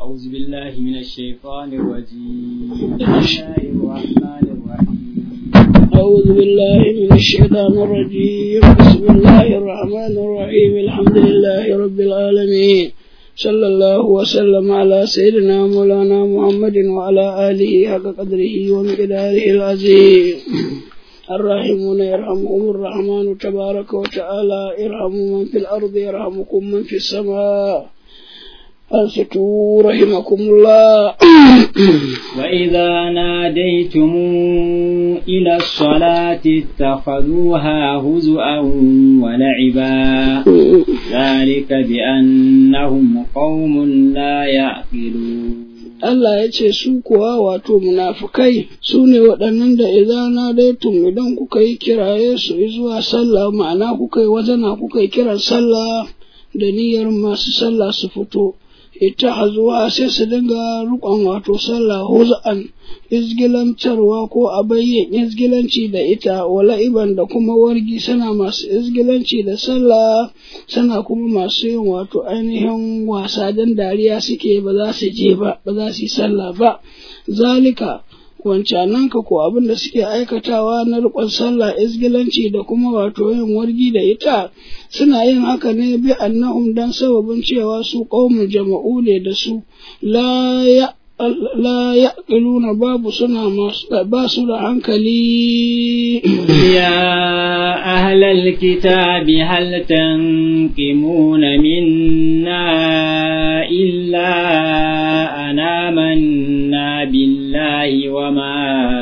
أعوذ بالله من الشيطان الرجيم بسم الله الرحمن الرحيم أعوذ بالله من الشيطان الرجيم بسم الله الرحمن الرحيم الحمد لله رب العالمين صلى الله وسلم على سيدنا مولانا محمد وعلى آله حق قدره ومقداره العظيم الراحمون يرحمهم الرحمن تبارك وتعالى ارحموا من في الأرض يرحمكم من في السماء أنصتوا رحمكم الله وإذا ناديتم إلى الصلاة اتخذوها هزؤا ولعبا ذلك بأنهم قوم لا يعقلون Allah ya ce su kuwa wato munafukai su ne waɗannan da idan na daitum idan kuka yi kiraye su zuwa sallah ma'ana kuka yi wazana kuka yi kiran sallah da niyyar masu sallah su fito ita hazuwa sai su dinga rukon wato sallah huz'an izgilantarwa ko a bayyan izgilanci da ita wala'iban da kuma wargi suna masu izgilanci da sallah suna kuma masu yin wato ainihin wasa don dariya suke ba za su je ba ba za su yi sallah ba zalika wancanan ka ko abin da suke aikatawa na riƙon sallah izgilanci da kuma wato yin wargi da ita suna yin haka ne bi annahum dan sababin cewa su qaumun jama'u ne da su la ya la yaqiluna babu suna masu ba su da hankali يا أهل الكتاب هل تنقمون منا إلا أن آمنا بالله وما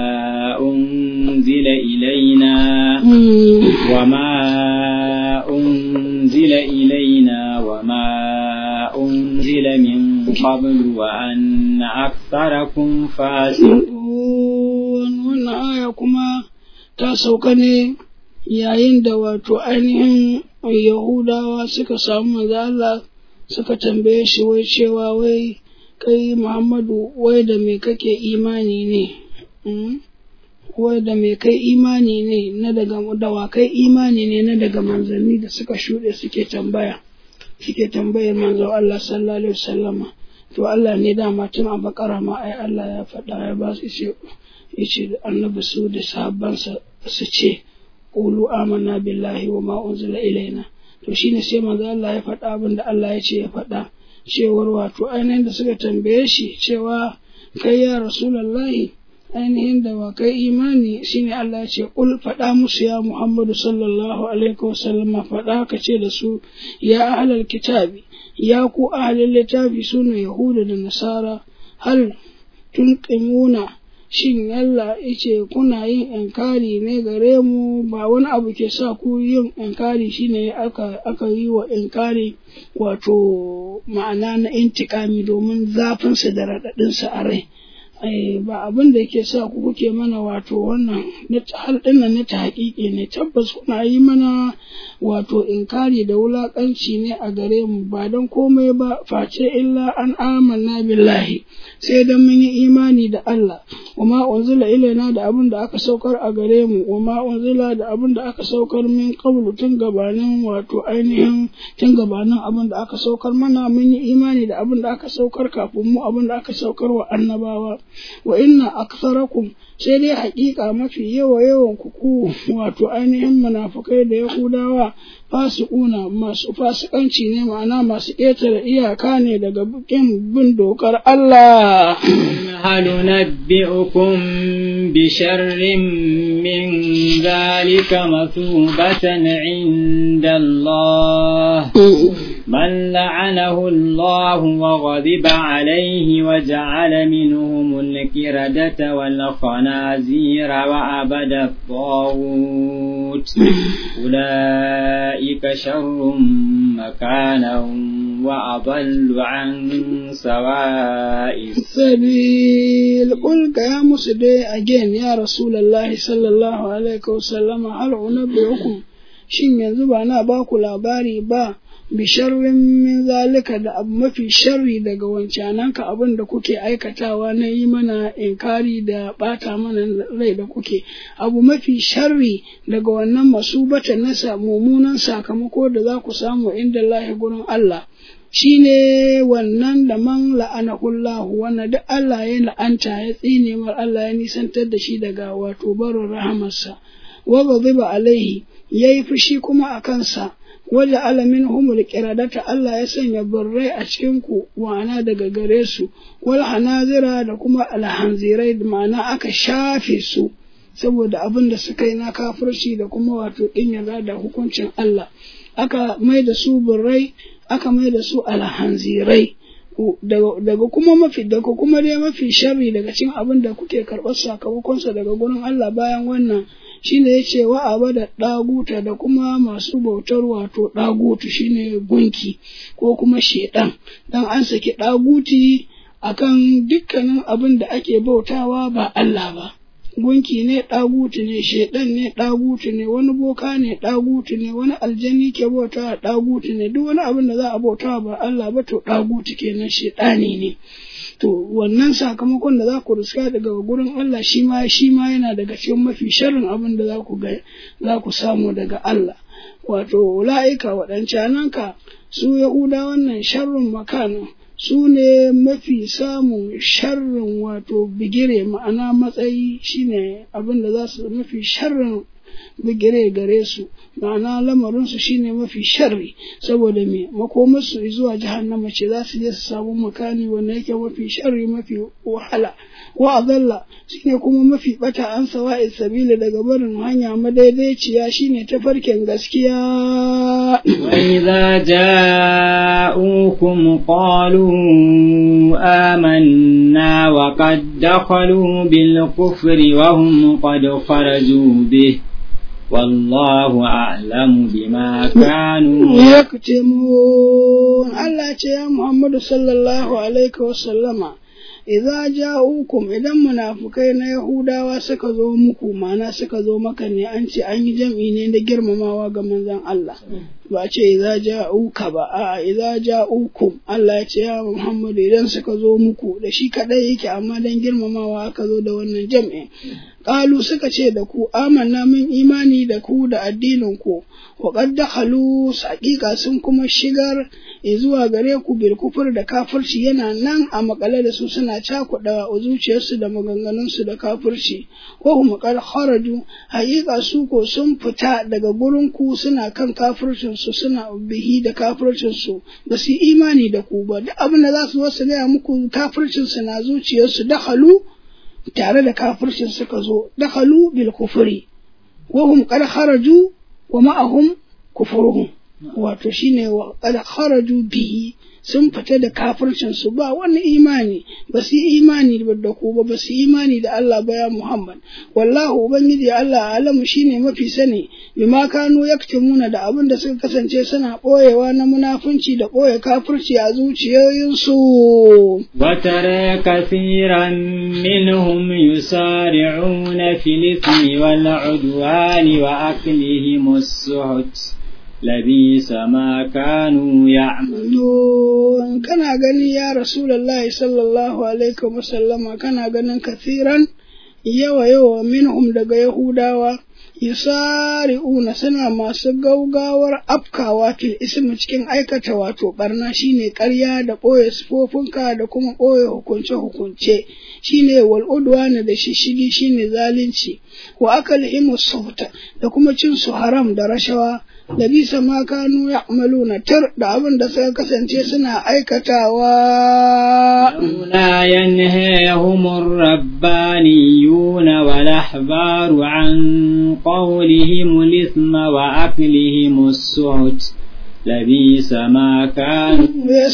أنزل إلينا وما أنزل إلينا وما أنزل من قبل وأن أكثركم فاسقون wannan aya kuma ta sauka ne yayin da wato ainihin Yahudawa suka samu manzo Allah suka tambaye shi wai cewa wai kai Muhammadu wai da me kake imani ne wai da me kai imani ne na daga dawa kai imani ne na daga manzanni da suka shuɗe suke tambaya suke tambayar manzo Allah sallallahu alaihi wasallama to Allah ne dama tun a bakara ma ai Allah ya faɗa ya ba su ce yace annabi su da sahabbansa su ce qulu amanna billahi wa ma unzila ilaina to shine sai manzo Allah ya faɗa abin da Allah ya ce ya faɗa cewar wato ainihin da suka tambaye shi cewa kai ya rasulullahi ainihin da wa kai imani shine Allah ya ce kul faɗa musu ya Muhammadu sallallahu alaihi wasallam faɗa ka ce da su ya ahlal kitabi ya ku ahlul littafi sune yahuda da nasara hal tunqimuna shin Allah yace kuna yin inkari ne gare mu ba wani abu ke sa ku yin inkari shine aka aka yi wa inkari wato ma'ana na intikami domin zafinsa da raɗaɗinsa a rai ba abin da yake sa ku kuke mana wato wannan hal dinnan na ta haƙiƙi ne tabbas kuna yi mana wato inkari da wulaƙanci ne a gare mu ba don komai ba face illa an amanna billahi sai dan mun yi imani da Allah wama unzila ilaina da abin da aka saukar a gare mu wama unzila da abin da aka saukar min qablu tun gabanin wato ainihin tun gabanin abin da aka saukar mana mun yi imani da abin da aka saukar kafin mu abin da aka saukar wa annabawa wa inna aktharakum sai dai haƙiƙa mafi yawa yawan kuku wato ainihin munafukai da yahudawa fasikuna masu fasikanci ne ma'ana masu ƙetare iyaka ne daga bukin bin dokar Allah هل ننبئكم بشر من ذلك مثوبة عند الله من لعنه الله وغضب عليه وجعل منهم الكردة والخنازير وعبد الطاغوت أولئك شر مكانا وأضل عن سواء السبيل قل يا مسدي again يا رسول الله صلى الله عليه وسلم هل أنبئكم shin yanzu ba na ba ku labari ba bisharrin min zalika da abu mafi sharri daga wancananka abin da kuke aikatawa na yi mana inkari da bata mana rai da kuke abu mafi sharri daga wannan masubata na mummunan sakamako da za ku samu inda lahi gurin Allah shine wannan da man la'anahullahu wannan duk Allah ya la'anta ya tsine mar Allah ya nisantar da shi daga wato barin rahamarsa wa ghadiba alaihi yayi fushi kuma a kansa waje alamin humul kiradata Allah ya sanya birrai a cikin ku wana daga gare su wal hanazira da kuma alhanzirai ma'ana aka shafe su saboda abin da suka yi na kafirci da kuma wato ɗin yarda da hukuncin Allah aka mai da su birrai aka mai da su alhanzirai daga kuma mafi daga kuma dai mafi sharri daga cikin abin da kuke karɓar sakamakonsa daga gurin Allah bayan wannan shine ya ce wa aba da ɗaguta da kuma masu bautar wato ɗagutu shine gunki ko kuma shedan dan an saki ɗaguti akan dukkanin abin da ake bautawa ba Allah ba gunki ne ɗagutu ne shaiɗan ne ɗagutu ne wani boka ne ɗagutu ne wani aljani ke bauta ɗagutu ne duk wani abin da za a bauta ba Allah ba to ɗagutu kenan shaiɗani ne to wannan sakamakon da za ku riska daga gurin Allah shi ma shi ma yana daga cikin mafi sharrin abin da za ku ga za ku samu daga Allah wato la'ika waɗancananka su Yahuda wannan sharrin makana su ne mafi samun sharrin wato bigire ma'ana matsayi shine abin da za su mafi sharrin bigire gare su ma'ana lamarinsu shine mafi sharri saboda me makomarsu zuwa jahannama ce za su je su samu makani wanda yake mafi sharri mafi wahala wa adalla shine kuma mafi bata an sawa'i sabila daga barin hanya madaidaiciya shine tafarkin gaskiya وإذا جاءوكم قالوا آمنا وقد دخلوا بالكفر وهم قد خرجوا به والله أعلم بما كانوا يكتمون الله يا محمد صلى الله عليه وسلم idza ja'ukum idan munafukai na Yahudawa suka zo muku mana suka zo maka ne an ce an yi jam'i ne da girmamawa ga manzon Allah ba ce idza ja'uka ba a idza ja'ukum Allah ya ce ya Muhammadu idan suka zo muku da shi kadai yake amma dan girmamawa aka zo da wannan jam'i qalu suka ce da ku amanna min imani da ku da addinin ku wa qad dakhalu haqiqa sun kuma shigar zuwa gare ku bil kufur da kafirci yana nan a makale da su suna cakuɗa zuciyarsu da maganganunsu da kafirci ko hum qad kharaju haqiqa su ko sun fita daga gurin ku suna kan kafircin su suna bihi da kafircin su ba su imani da ku ba duk abin da za su zo su gaya muku kafircin su na zuciyarsu dakhalu tare da kafircin suka zo dakhalu bil kufri wa hum qad kharaju wa ma'ahum kufruhum wato shine wa qad kharaju bihi sun fita da kafircin su ba wani imani ba su imani da ku ba ba su imani da Allah ba ya Muhammad wallahu ubangiji Allah alamu shine mafi sani bima kanu yaktumuna da abin da suka kasance suna boyewa na munafunci da boye kafirci a zuciyoyinsu وترى كثيرا منهم يسارعون في الإثم والعدوان وأكلهم السحت لبيس ما كانوا يعملون kana gani ya rasulullahi sallallahu alaihi wasallama kana ganin kathiran yawa yawa minhum daga yahudawa yusari'una suna masu gaugawar afkawa fil ismi cikin aikata wato barna shine ƙarya da ɓoye sifofinka da kuma ɓoye hukunce hukunce shine wal udwana da shishigi shine zalunci wa akalhimu sufta da kuma cin su haram da rashawa da bisa ma kanu ya'maluna tar da abin da suka kasance suna aikatawa لا ينهيهم الربانيون والأحبار عن قولهم الإثم وأكلهم السحت لبيس ما كانوا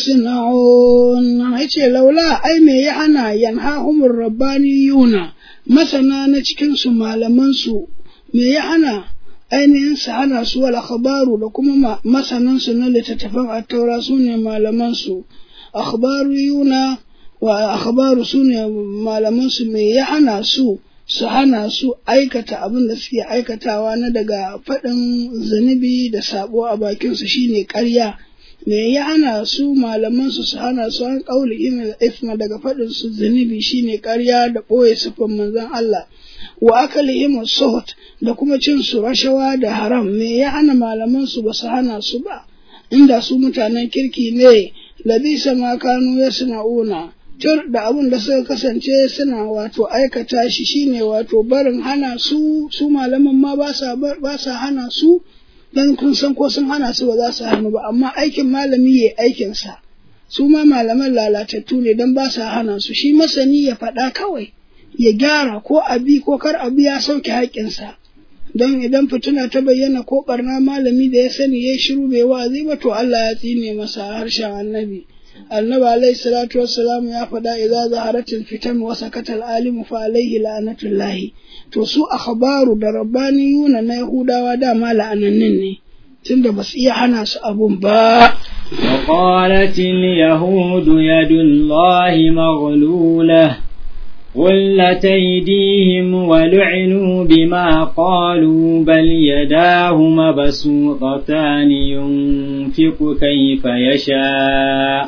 yasna'un yace laula ai me ya hana yanhahumur rabbaniyuna masana na cikin su malaman su me ya hana ainihin su hana su wal akhbaru da kuma masanan su na littattafan attaura su ne malaman su akhbariyuna wa akhbaru su ne malaman su me ya hana su su hana su aikata abin da suke aikatawa na daga faɗin zunubi da sabo a bakinsu shine ƙarya me ya hana su malaman su su hana su an kauli ina isma daga faɗin su zunubi shine ƙarya da ɓoye sufan manzon Allah wa akalihim suhut da kuma cin su rashawa da haram me ya hana malaman su ba su hana su ba inda su mutanen kirki ne labisa ma kanu yasna'una tur da abin da suka kasance suna wato aikata shi shine wato barin hana su su malaman ma ba sa ba sa hana su dan kun san ko sun hana su ba za su hannu ba amma aikin malami yayi aikin sa su ma malaman lalatattu ne dan ba sa hana su shi masani ya faɗa kawai ya gyara ko abi ko kar abi ya sauke haƙƙinsa don idan fituna ta bayyana ko barna malami da ya sani ya shiru bai wa'azi ba to Allah ya tsine masa harshen annabi annabi alaihi salatu wassalam ya faɗa idza zaharatil fitan wa sakatal alimu fa alaihi la'natullahi to su akhbaru da rabbaniyuna na yahudawa dama la'anannin ne tunda ba su iya hana su abun ba وقالت اليهود يد الله مغلولة غلت أيديهم ولعنوا بما قالوا بل يداه مبسوطتان ينفق كيف يشاء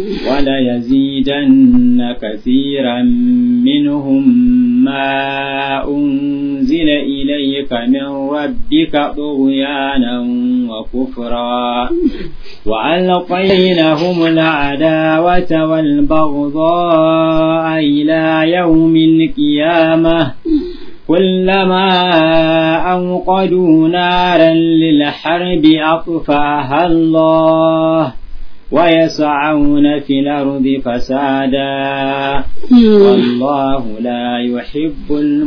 وليزيدن كثيرا منهم ما أنزل إليك من ربك طغيانا وكفرا وألقينهم العداوة والبغضاء إلى يوم القيامة كلما أوقدوا نارا للحرب أطفاها الله ويسعون في الأرض فسادا والله لا يحب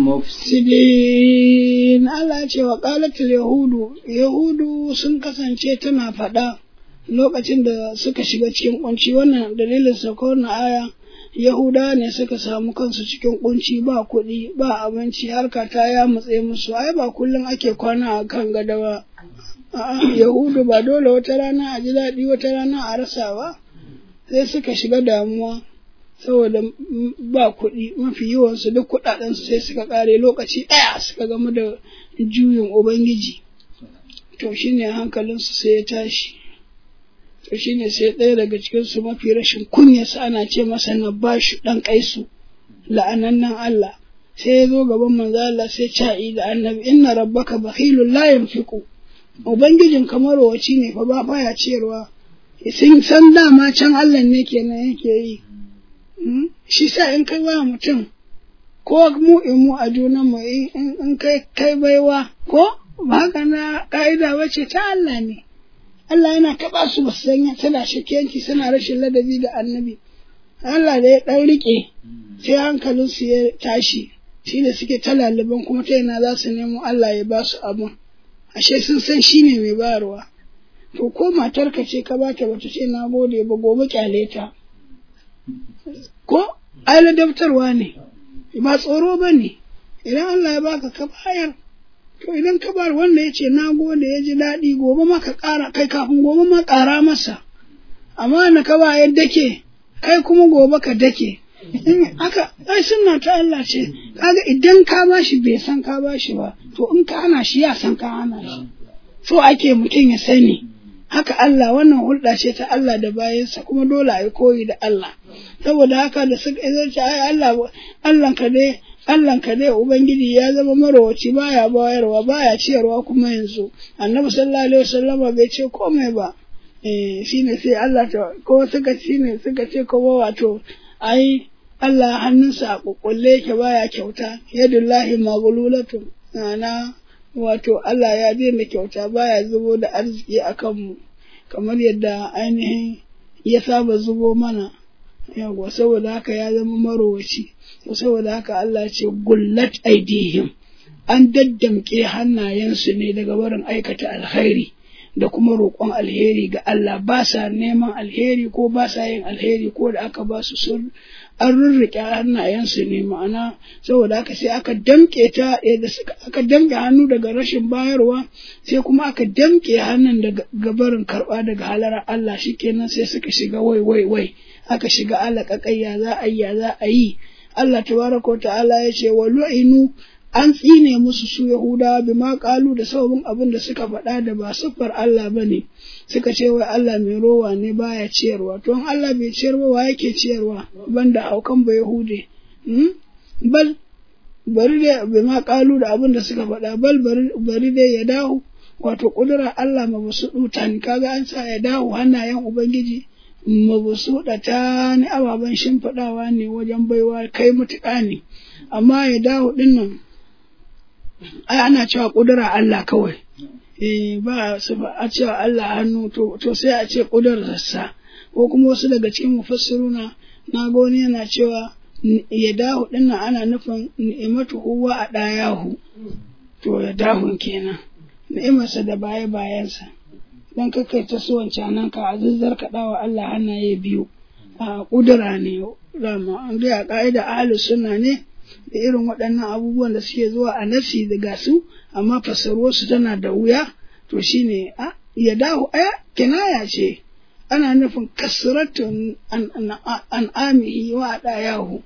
المفسدين Allah ce wa ƙalatul Yahudu, Yahudu sun kasance tana faɗa lokacin da suka shiga cikin kunci wannan dalilin sauka wannan aya Yahuda ne suka samu kansu cikin kunci ba kuɗi ba abinci harka ta ya mutse musu ai ba kullum ake kwana a kan gada ba Yahudu ba dole wata rana a ji daɗi wata rana a rasa ba sai suka shiga damuwa saboda ba kuɗi mafi yawansu duk kuɗaɗensu sai suka ƙare lokaci ɗaya suka gamu da juyin Ubangiji to shine hankalinsu sai ya tashi to shine sai ɗaya daga cikinsu mafi rashin kunyarsa ana ce masa na bashi ɗan kaisu la'anannan Allah sai ya zo gaban manzo Allah sai ca'i da annabi inna rabbaka bakhilun la yanfiqu ubangijin kamar waci ne fa ba baya ciyarwa sun san dama can Allah ne kenan yake yi shi sa in kai wa mutum ko mu in mu a junan mu in kai kai baiwa ko ba haka na ka'ida bace ta Allah ne Allah yana taɓa su ba su sanya tana shakiyanci suna rashin ladabi da annabi. Allah da ya ɗan riƙe sai hankalinsu ya tashi shi da suke ta laliban kuma ta yana za su nemo Allah ya ba su abun. Ashe sun san shi ne mai bayarwa. To ko matarka ce ka ba ta bata ce na gode ba gobe kyale ta. Ko ai ladabtarwa ne ba tsoro ba ne idan Allah ya baka ka bayar To idan ka bar wanda ya ce na gode ya ji daɗi gobe ma ka ƙara kai kafin gobe ma ƙara masa. Amma na ka ba ya dake kai kuma gobe ka dake. Haka ai sunna ta Allah ce kaga idan ka bashi bai san ka bashi ba to in ka hana shi ya san ka hana shi. So ake mutum ya sani. Haka Allah wannan hulɗa ce ta Allah da bayansa kuma dole a yi koyi da Allah. Saboda haka da suka ce ai Allah Allah ka dai Allahnka dai Ubangiji ya zama marowaci baya bayarwa baya ciyarwa kuma yanzu annabi sallallahu alaihi wasallam bai ce komai ba eh shine sai Allah ta ko suka shine suka ce kuma wato ai Allah hannunsa a kukkulle yake baya kyauta yadullahi maghlulatu ana wato Allah ya daina kyauta baya zubo da arziki akan mu kamar yadda ainihin ya saba zubo mana yawa saboda haka ya zama marowaci saboda haka Allah ce gullat aidihim an daddamke hannayensu ne daga barin aikata alkhairi da kuma roƙon alheri ga Allah ba sa neman alheri ko ba sa yin alheri ko da aka ba su sun an rurrike hannayensu ne ma'ana saboda haka sai aka damƙe ta da suka aka damƙe hannu daga rashin bayarwa sai kuma aka damƙe hannun daga gabarin karɓa daga halarar Allah shikenan sai suka shiga wai wai wai aka shiga alaƙaƙayya za a yi ya za a yi Allah tabaraka wa ta'ala ya ce wa lu'inu an tsine musu su Yahudawa bi ma kalu da sababin abin da suka faɗa da ba siffar Allah ba ne suka ce wai Allah mai rowa ne baya ciyarwa to in Allah bai ciyarwa wa yake ciyarwa banda haukan ba Yahude bal bari dai bi ma kalu da abin da suka faɗa bal bari dai ya dawo wato kudura Allah ma basu duta ni kaga an sa ya dawo hannayen ubangiji mabusuɗa ta ni ababen shimfiɗawa ne wajen baiwa kai mutuƙa ne amma ya dawo ɗin nan ai ana cewa ƙudura Allah kawai eh ba su ba a cewa Allah hannu to to sai a ce ƙudurarsa ko kuma wasu daga cikin mufassiruna na ga wani yana cewa ya dawo ɗin nan ana nufin ni'imatu huwa a ɗayahu to ya dahun kenan ni'imarsa da baya bayansa dan kakai ta so wancanan ka a zuzzar ka dawa Allah hannaye biyu a kudura ne rama an ga ka'ida ahlus sunna ne da irin waɗannan abubuwan da suke zuwa a nasi da su amma fassaruwar su tana da wuya to shine a ya dahu aya kinaya ce ana nufin kasratun an an amihi wa dayahu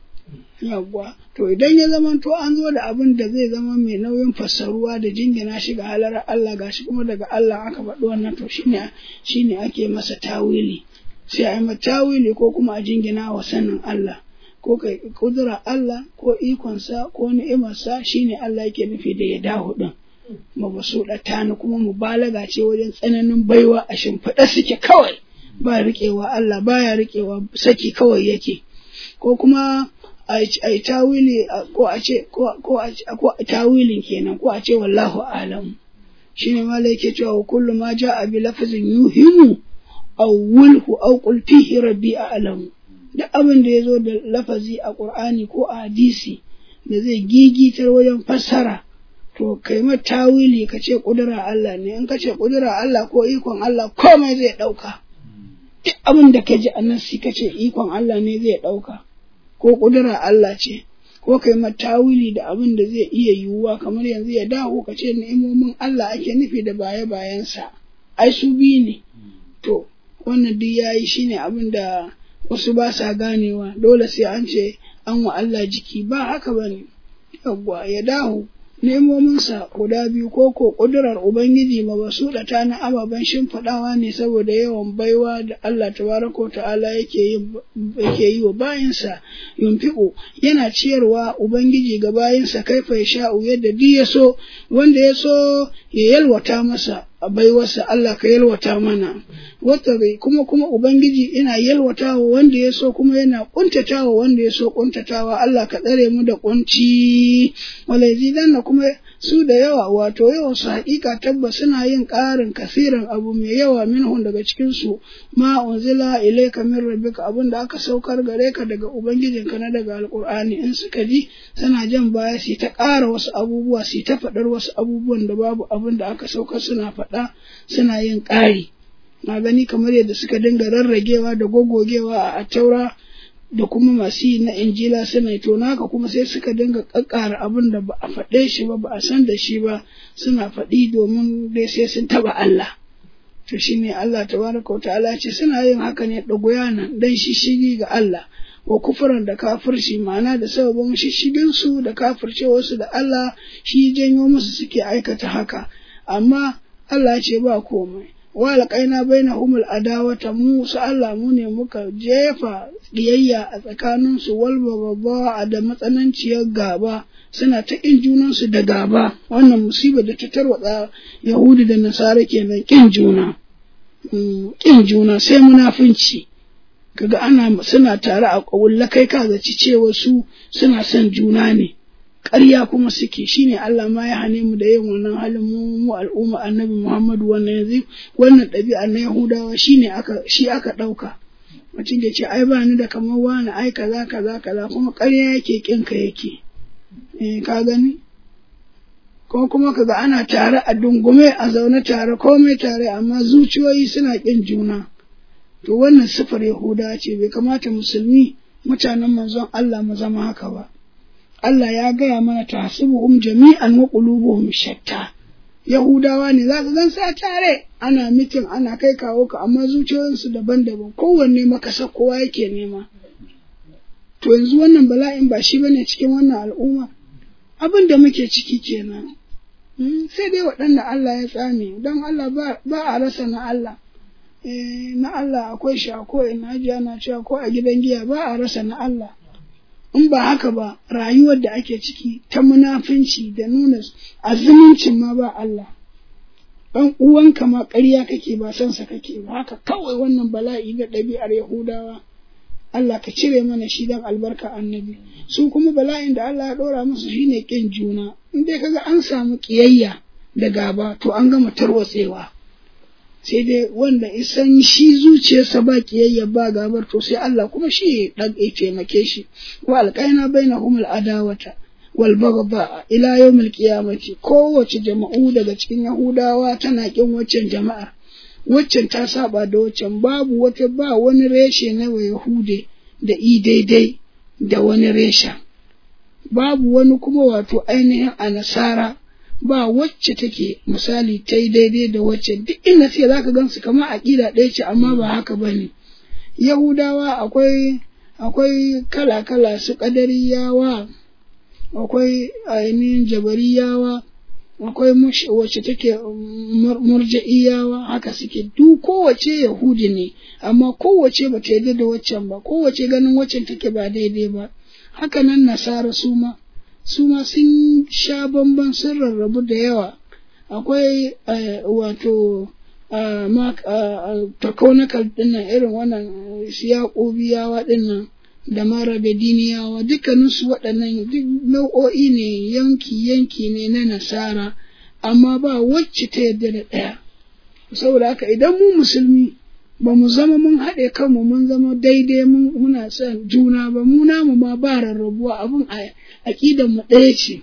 yawwa to idan ya zama to an zo da abin da zai zama mai nauyin fassaruwa da jingina shi ga halar Allah gashi kuma daga Allah aka faɗi wannan to shine shine ake masa tawili sai a yi masa tawili ko kuma a jingina wa sanin Allah ko kai kudura Allah ko ikonsa ko ni'imarsa shine Allah yake nufi da ya dahu din mabasuɗa tani kuma mubalaga ce wajen tsananin baiwa a shimfiɗa suke kawai ba riƙewa Allah baya riƙewa saki kawai yake ko kuma a yi tawili ko a ce ko a tawilin kenan ko a ce wallahu alam shine ma yake cewa kullu ma ja'a bi lafzin yuhimu aw wulhu aw qul fihi rabbi a'lamu duk abin da yazo da lafazi a qur'ani ko a hadisi da zai gigitar wajen fassara to kai ma tawili ka ce kudura Allah ne in ka ce kudura Allah ko ikon Allah komai zai dauka duk abin da ka ji a nan ka ce ikon Allah ne zai dauka ko ƙudura Allah ce, ko kai matawili da abin da zai iya yiwuwa kamar yanzu ya dawo ka ce ni'imomin Allah ake nufi da baya bayansa, ai su biyu ne. To, wannan duk ya yi shi ne abin da wasu ba sa ganewa, dole sai an ce an wa Allah jiki ba haka ba ne, yawwa ya dawo. Nemominsa guda biyu ko ko ƙudurar Ubangiji ma basu da ta na ababen shimfiɗawa ne saboda yawan baiwa da Allah tabaraka ta'ala yake yi wa bayinsa yunfiƙo yana ciyarwa Ubangiji ga bayinsa kaifa ya sha'u yadda duk ya so wanda ya so ya yalwata masa a baiwarsa Allah ka yalwata mana wata kuma kuma Ubangiji ina yalwatawa wanda ya so kuma yana kuntatawa wanda ya so kuntatawa Allah ka tsare mu da kunci walaizidanna kuma su da yawa wato yawan su haƙiƙa tabbas suna yin ƙarin kasiran abu mai yawa minhun daga cikin su ma unzila ilayka min rabbika abin da aka saukar gare ka daga ubangijinka na daga alqur'ani in suka ji suna jan baya su ta ƙara wasu abubuwa su ta faɗar wasu abubuwan da babu abin da aka saukar suna faɗa suna yin ƙari na gani kamar yadda suka dinga rarragewa da gogogewa a taura da kuma masu yi na injila suna to naka kuma sai suka dinga kakkara abin da ba a faɗe shi ba ba a san da shi ba suna faɗi domin dai sai sun taba Allah to shine Allah tabaraka wa ta'ala ce suna yin haka ne dagoya nan dan shishigi ga Allah wa kufuran da kafirci ma'ana da sababin shishigin su da kafircewar su da Allah shi janyo musu suke aikata haka amma Allah ce ba komai walƙaina baina humul adawata mu su Allah mu ne muka jefa ƙiyayya a tsakaninsu walba babba da matsananciyar gaba suna ta ƙin junansu da gaba wannan musibar da ta tarwatsa Yahudu da Nasara kenan ƙin juna ƙin juna sai munafunci kaga ana suna tare a ƙawulla kai ka zaci cewa su suna son juna ne ƙarya kuma suke shine Allah ma ya hane mu da yin wannan halin mu mu al'umma annabi Muhammadu wannan yanzu wannan ɗabi'a na Yahudawa shine aka shi aka ɗauka mutum ya ce ai ba ni da kamar wani ai kaza kaza kaza kuma ƙarya yake kin ka yake eh ka gani ko kuma kaga ana tare a dungume a zaune tare komai tare amma zuciyoyi suna kin juna to wannan sifar Yahudawa ce bai kamata musulmi mutanen manzon Allah mu zama haka ba Allah ya gaya mana tahsibuhum jami'an wa qulubuhum shatta Yahudawa ne za su zan sa tare ana mitin ana kai kawo ka amma zuciyoyinsu daban-daban kowanne makasa kowa yake nema to yanzu wannan bala'in ba shi bane cikin wannan al'umma abin da muke ciki kenan sai dai waɗanda Allah ya tsame don Allah ba a rasa na Allah na Allah akwai shi a ko ina na cewa ko a gidan giya ba a rasa na Allah in ba haka ba rayuwar da ake ciki ta munafunci da nuna azumuncin ma ba Allah ɗan uwanka ma ƙarya kake ba san sa kake ba haka kawai wannan bala'i na ɗabi'ar Yahudawa Allah ka cire mana shi dan albarka annabi su kuma bala'in da Allah ya ɗora musu shine ƙin juna in dai kaga an samu ƙiyayya da gaba to an gama tarwatsewa sai dai wanda isan shi zuciyarsa ba ƙiyayya ba gabar to sai Allah kuma shi ya taimake shi wa alƙaina bainahum al-adawata wal baghdha ila yawmil qiyamati kowace jama'u daga cikin Yahudawa tana kin waccan jama'ar waccan ta saba da waccan babu wata ba wani reshe na Yahude da i daidai da wani reshen babu wani kuma wato ainihin a nasara ba wacce take misali ta yi daidai da wacce duk inda sai za ka gansu kamar aƙida ɗaya ce amma ba haka ba ne yahudawa akwai akwai kala-kala su ƙadariyawa akwai ainihin jabariyawa akwai wacce take murja'iyawa haka suke duk kowace yahudi ne amma kowace ba ta yarda da waccan ba kowace ganin waccan take ba daidai ba haka nan nasara su ma su ma sun sha bamban sun rarrabu da yawa akwai wato takonakal dinnan irin wannan siyaƙobiyawa dinnan da mara da diniyawa dukkaninsu waɗannan nau'o'i ne yanki-yanki ne na nasara amma ba wacce ta yarda da ɗaya saboda haka idan mu musulmi ba mu zama mun haɗe kanmu mun zama daidai muna son juna ba mu namu ma ba rarrabuwa abin aƙidan mu ɗaya ce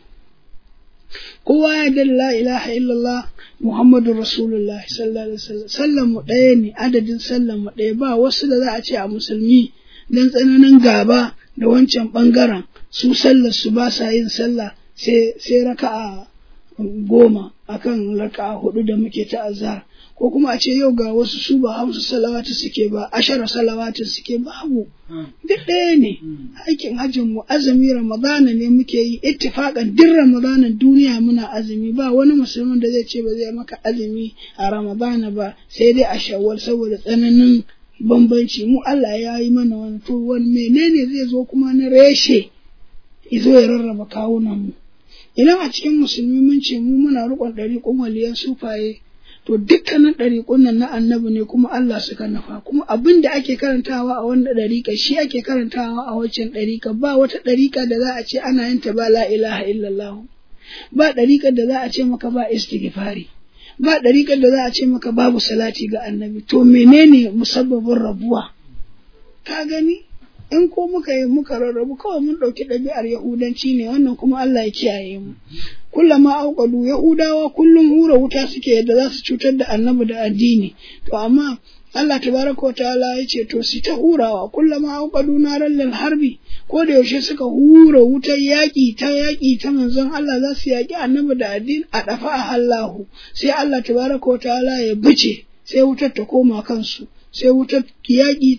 kowa ya da la ilaha illallah muhammadu rasulullah sallallahu alaihi wasallam sallan mu ɗaya ne adadin sallan mu ɗaya ba wasu da za a ce a musulmi dan tsananin gaba da wancan ɓangaren su sallar su ba sa yin sallah sai sai raka'a goma akan raka'a hudu da muke ta azhar ko kuma a ce yau ga wasu su ba hamsu salawatu suke ba ashara salawatu suke babu duk ɗaya ne aikin hajjin mu azumi ramadana ne muke yi ittifaqan duk ramadanan duniya muna azumi ba wani musulmin da zai ce ba zai maka azumi a ramadana ba sai dai a shawwal saboda tsananin bambanci mu Allah ya yi mana wani to wani menene zai zo kuma na reshe izo ya rarraba kawunan mu idan a cikin musulmi mun ce mu muna riƙon ɗariƙun waliyan sufaye to dukkanin ɗariƙun nan na annabi ne kuma Allah suka nafa kuma abin da ake karantawa a wanda ɗariƙa shi ake karantawa a waccan ɗariƙa ba wata ɗariƙa da za a ce ana yin ta ba la ilaha illallah ba ɗariƙar da za a ce maka ba istighfari ba ɗariƙar da za a ce maka babu salati ga annabi to menene musabbabin rabuwa ka gani in ko muka yi muka rarrabu kawai mun ɗauki ɗabi'ar yahudanci ne wannan kuma Allah ya kiyaye mu kullama auqadu yahudawa kullum hura wuta suke yadda za su cutar da annabi da addini to amma Allah tabaraka wa ta'ala ya ce to su ta hurawa kullama auqadu naran lil harbi ko da yaushe suka hura wutar yaƙi ta yaƙi ta manzon Allah za su yaƙi annabi da addini a dafa a Allahu sai Allah tabaraka wa ta'ala ya bice sai wutar ta koma kansu sai wutar yaƙi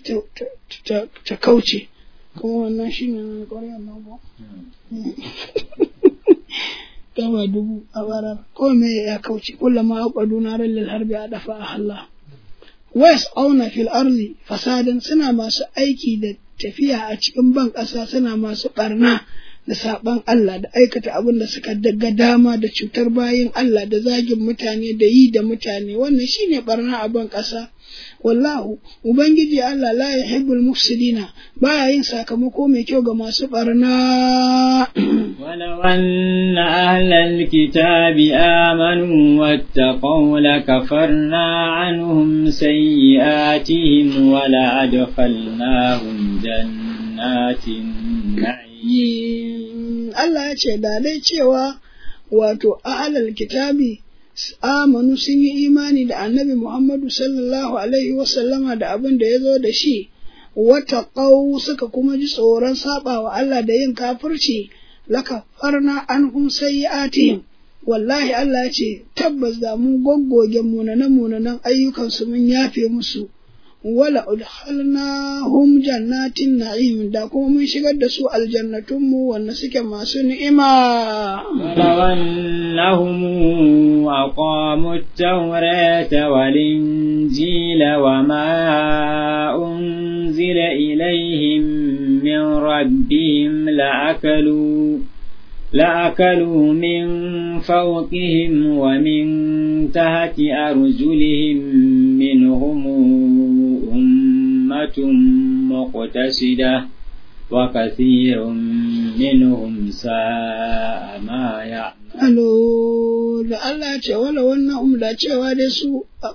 ta kauce kuma wannan shi ne ƙwaryar nan ba gaba dubu a barar ko me ya kauce kullama aqadu naran lil harbi a dafa a Allah wais auna fil arzi fasadan suna masu aiki da tafiya a cikin ban ƙasa suna masu ɓarna da saɓan Allah da aikata abin da suka daga dama da cutar bayin Allah da zagin mutane da yi da mutane wannan shine ɓarna a ban ƙasa wallahu ubangiji Allah la yuhibbul mufsidina baya yin sakamako mai kyau ga masu barna ولو أن أهل الكتاب آمنوا واتقوا لكفرنا عنهم سيئاتهم ولأدخلناهم جنات النعيم Allah ya ce da dai cewa wato ahlal kitabi amanu sun yi imani da annabi Muhammadu sallallahu Alaihi wasallama da abin da ya zo da shi, wata ƙau suka kuma ji tsoron saɓa wa Allah da yin kafirci, laka farna an hum sayyi'atihim wallahi Allah ce tabbas da mu goggoge munanan munanan ayyukansu mun yafe musu. wala udkhalnahum jannatin na'im da kuma mun shigar da su aljannatun mu wanda suke masu ni'ima ولو أنهم أقاموا التوراة والإنجيل وما أنزل إليهم من ربهم لأكلوا لأكلوا من فوقهم ومن تحت أرجلهم منهم أمة مقتصدة وكثير منهم ساء ما يعملون Alo, da Allah ce wala wannan umda cewa dai su a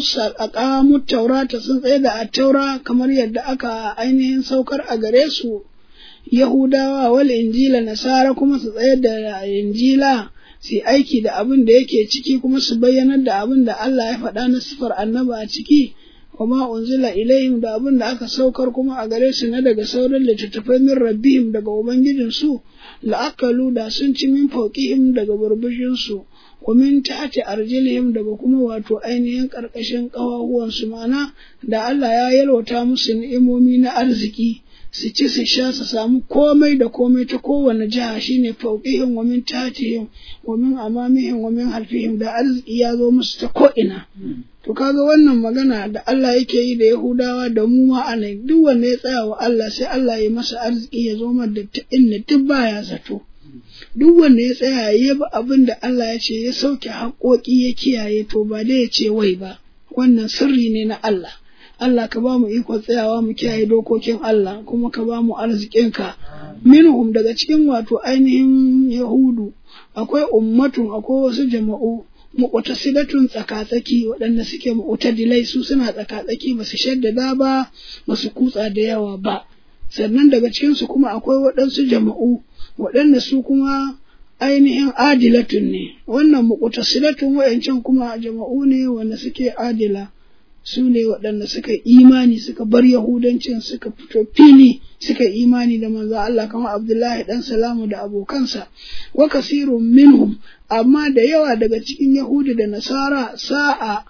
ƙamu taurata sun tsaye da a taura kamar yadda aka ainihin saukar a gare su Yahudawa wal injila nasara kuma su tsaye da injila su aiki da abin da yake ciki kuma su bayyanar da abin da Allah ya faɗa na sifar annaba a ciki kuma unzila ilaihim da abin da aka saukar kuma a gare su na daga sauran littattafai min rabbihim daga ubangijinsu la'akalu da sun ci min fauqihim daga burbushinsu wa min ta'ati arjilihim daga kuma wato ainihin karkashin ƙawahuwansu mana da Allah ya yalwata musu ni'imomi na arziki su ci su sha su samu komai da komai ta kowane jiha shine fauqihim wa min ta'atihim wa min amamihim wa min halfihim da arziki ya zo musu ta ko'ina to kaga wannan magana da Allah yake yi da Yahudawa da mu ma a duk wanda ya tsaya wa Allah sai Allah ya masa arziki ya zo da ta inda duk baya zato duk wanda ya tsaya ya bi abin da Allah ya ce ya sauke haƙoƙi ya kiyaye to ba dai ya ce wai ba wannan sirri ne na Allah Allah ka ba mu iko tsayawa mu kiyaye dokokin Allah kuma ka ba mu arzikinka minhum daga cikin wato ainihin Yahudu akwai ummatun akwai wasu jama'u mu'tasilatun tsakatsaki waɗanda suke mu'tadilai su suna tsakatsaki ba su shaddada ba ba su kutsa da yawa ba sannan daga cikin su kuma akwai waɗansu jama'u waɗanda su kuma ainihin adilatun ne wannan mu'tasilatun wayancan kuma jama'u ne wanda suke adila su ne waɗanda suka imani suka bar yahudancin suka fito fili suka imani da manzo Allah kamar Abdullahi dan Salamu da abokansa wa kasirun minhum amma da yawa daga cikin Yahudi da Nasara sa'a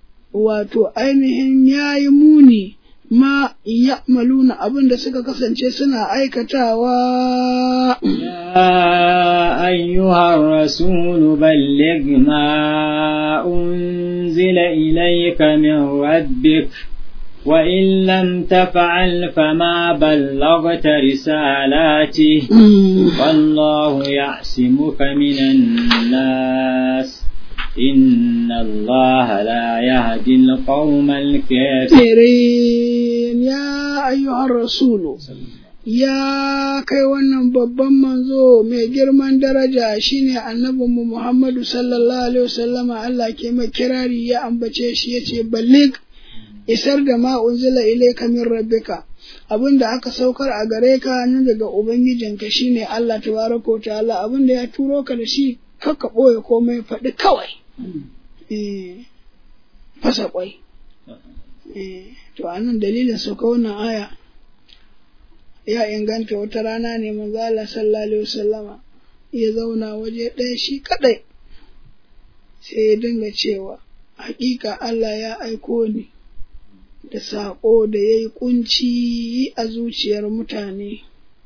wato ainihin yayi muni ma ya'maluna abin da suka kasance suna aikatawa يا أيها الرسول بلغ ما أنزل إليك من ربك وإن لم تفعل فما بلغت رسالاته والله يعصمك من الناس إن الله لا يهدي القوم الكافرين يا أيها الرسول ya kai wannan babban manzo mai girman daraja shine annabinmu Muhammadu sallallahu alaihi wasallama Allah ke mai kirari ya ambace shi yace ballig isar da ma unzila ilayka min rabbika abin da aka saukar a gare ka nan daga ubangijinka shine Allah tabaraka ta'ala abin da ya turo ka da shi kakka boye komai faɗi kawai eh fasa kwai eh to anan dalilin sauka wannan aya ya inganta wata rana ne manzo Allah sallallahu alaihi wasallama ya zauna waje ɗaya shi kadai sai ya dinga cewa hakika Allah ya aiko ni da saƙo da ya yi ƙunci a zuciyar mutane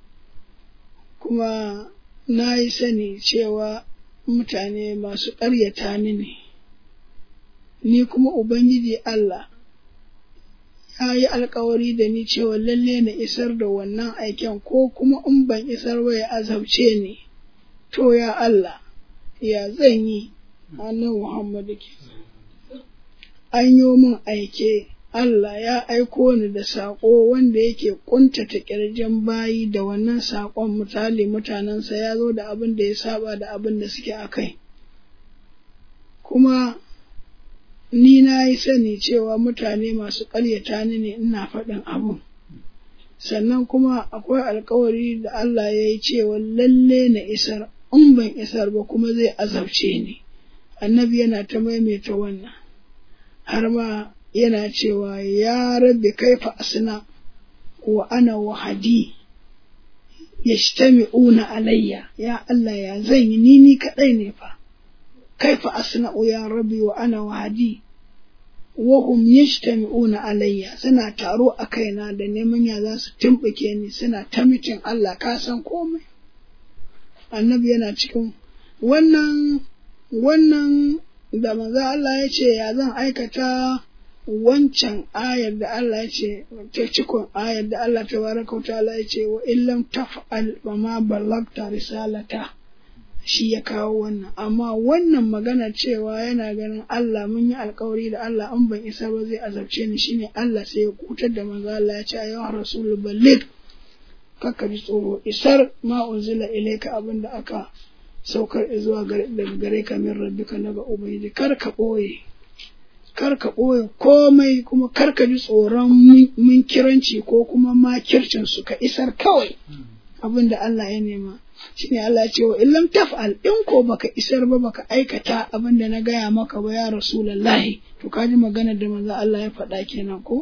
kuma na yi sani cewa mutane masu ƙaryata ni ne ni kuma Ubangiji Allah ya yi alkawari da ni cewa lalle na isar da wannan aiken ko kuma in ban isar ba ya azabce ni to ya Allah ya zan yi annan Muhammadu ke an yi min aike Allah ya aiko ni da saƙo wanda yake ƙuntata ƙirjin bayi da wannan saƙon misali mutanensa ya zo da abin da ya saba da abin da suke a kai kuma ni na yi sani cewa mutane masu ƙaryata ni ne ina faɗin abun. Sannan kuma akwai alkawari da Allah ya yi cewa lalle na isar, in ban isar ba kuma zai azabce ni. Annabi yana ta maimaita wannan, har ma yana cewa ya rabbi kaifa asna wa ana wahadi yajtami'una alayya ya Allah ya zan yi ni ni kaɗai ne fa. كيف أصنع يا ربي وأنا وعدي وهم يجتمعون علي سنا تارو أكينا da neman ya za su tumɓuke ni suna ta mitin Allah ka san komai annabi yana cikin wannan wannan da manzo Allah ya ce ya zan aikata wancan ayar da Allah ya ce ta cikon ayar da Allah tabaraka wa ta'ala ya ce wa illam taf'al wa ma ballagta risalata shi ya kawo wannan amma wannan magana cewa yana ganin Allah mun yi alkawari da Allah an ban isa ba zai azabce ni shine Allah sai ya kutar da manzo Allah ya ce ya rasul balligh kakka ji tsoro isar ma unzila ilayka abinda aka saukar zuwa daga gare ka min rabbika daga ubangiji kar ka boye kar ka ɓoye komai kuma kar ka ji tsoron minkiranci ko kuma makircin su ka isar kawai abin da Allah ya nema shine Allah ya ce wa illam taf'al in ko baka isar ba baka aikata abin da na gaya maka ba ya rasulullahi to ka ji magana da manzo Allah ya faɗa kenan ko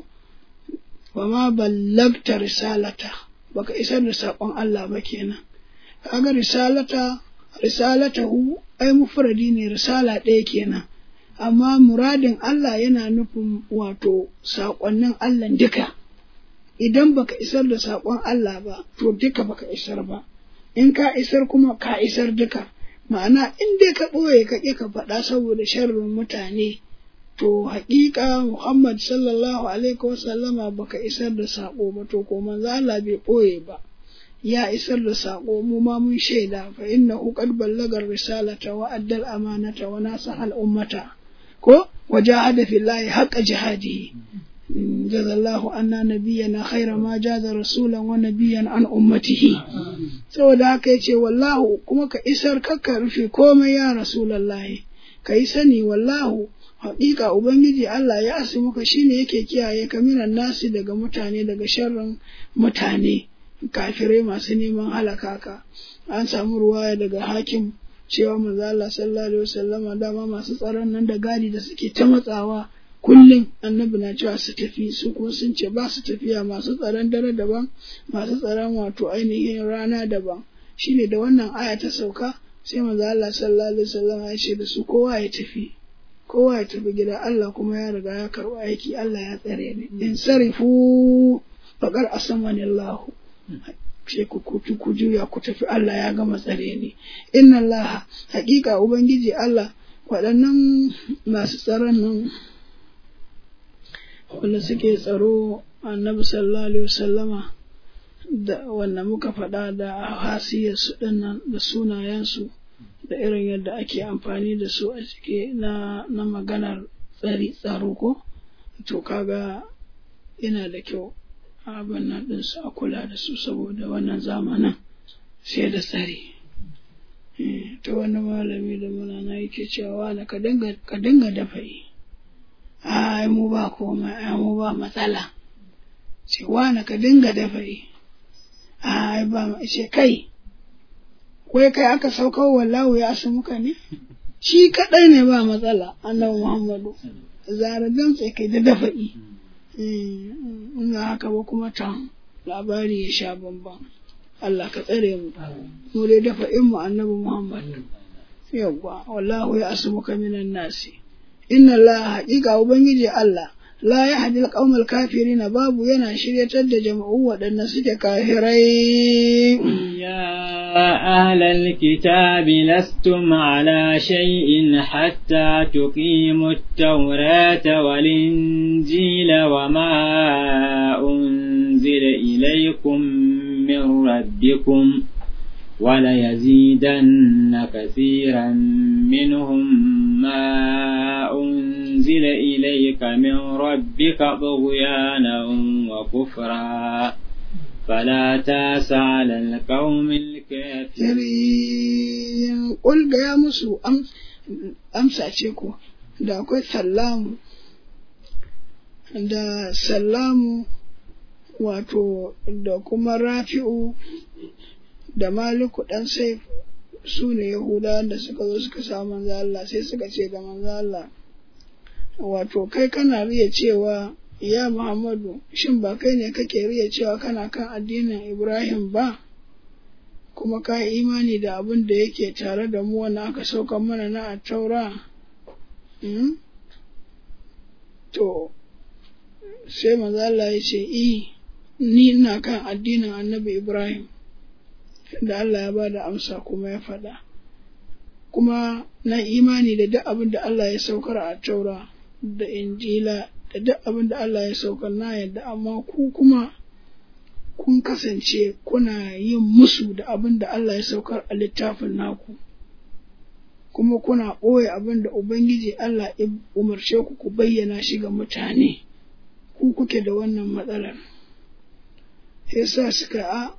wa ma ballagta risalata baka isar da saƙon Allah ba kenan kaga risalata risalatahu ai mufradi ne risala ɗaya kenan amma muradin Allah yana nufin wato saƙonnin Allah duka idan baka isar da saƙon Allah ba to duka baka isar ba in ka isar kuma ka isar duka ma'ana in dai ka ɓoye ka ƙi ka faɗa saboda sharrin mutane to haƙiƙa Muhammad sallallahu alaihi wasallama baka isar da saƙo ba to ko manzo Allah bai ɓoye ba ya isar da saƙo mu ma mun shaida fa innahu qad ballaga risalata wa addal amanata wa nasaha al ummata ko wajahada fillahi haqqa jihadihi jazallahu anna nabiyyana khaira ma jaza rasulan wa nabiyyan an ummatihi saboda haka yace wallahu kuma ka isar kakka rufe komai ya rasulullahi ka yi sani wallahu haƙiƙa ubangiji Allah ya asu muka shine yake kiyaye ka minan nasi daga mutane daga sharrin mutane kafirai masu neman halaka ka an samu ruwaya daga hakim cewa manzo Allah sallallahu alaihi wasallama dama masu tsaron nan da gadi da suke ta matsawa kullum annabi na cewa su tafi su kuma sun ce ba su tafiya masu tsaron dare daban masu tsaron wato ainihin rana daban shine da wannan aya ta sauka sai manzo Allah sallallahu alaihi wasallama ya ce da su kowa ya tafi kowa ya tafi gida Allah kuma ya riga ya karɓi aiki Allah ya tsare ni in sarifu faqar asamani Allah sai ku kutu ku juya ku tafi Allah ya gama tsare ni inna Allah haƙiƙa ubangiji Allah waɗannan masu tsaron nan wanda suke tsaro annabi sallallahu alaihi wasallama da wanda muka faɗa da hasiyarsu ɗinnan da sunayensu da irin yadda ake amfani da su a cike na, na maganar tsari tsaro ko to kaga yana da kyau abin nan ɗinsu a kula da su saboda wannan zamanin sai da tsari ta wani malami da muna na yake cewa na ka dinga dafa yi ai mu ba komai ai mu ba matsala cewa na ka dinga dafa yi ai ba ce kai wai kai aka saukar wallahu ya asu muka ne shi kadai ne ba matsala annabi muhammadu zara damtse kai da dafa'i in haka ba kuma can labari ya sha bamban Allah ka tsare mu mu dai dafa'in mu annabi muhammad yawwa wallahu ya asu muka minan nasi inna Allah haƙiƙa ubangiji Allah la ya hadi alƙawmal kafirin babu yana shiryatar da jama'u waɗanda suke kafirai يا أهل الكتاب لستم على شيء حتى تقيموا التوراة والإنجيل وما أنزل إليكم من ربكم وليزيدن كثيرا منهم ما أنزل إليك من ربك طغيانا وكفرا فلا تاس على القوم الكافرين قل يا مسو أم أمسا تشيكو da akwai sallamu da sallamu wato da kuma rafi'u da maliku ɗan sai su ne yahuda da suka zo suka sa manzo Allah sai suka ce da manzo Allah wato kai kana riya cewa ya Muhammadu shin ba kai ne kake riya cewa kana kan addinin Ibrahim ba kuma ka yi imani da abin da yake tare da mu wanda aka sauka mana na taura hmm? to sai manzo Allah ya ce i ni ina kan addinin annabi Ibrahim da Allah ya ba da amsa kuma ya faɗa kuma na imani da duk abin da Allah ya saukar a taura da injila da duk abin da Allah ya saukar na yadda amma ku kuma kun kasance kuna yin musu da abin da Allah ya saukar a littafin naku kuma kuna ɓoye abin da Ubangiji Allah ya umarce ku ku bayyana shi ga mutane, ku kuke da wannan matsalar. Yasa suka a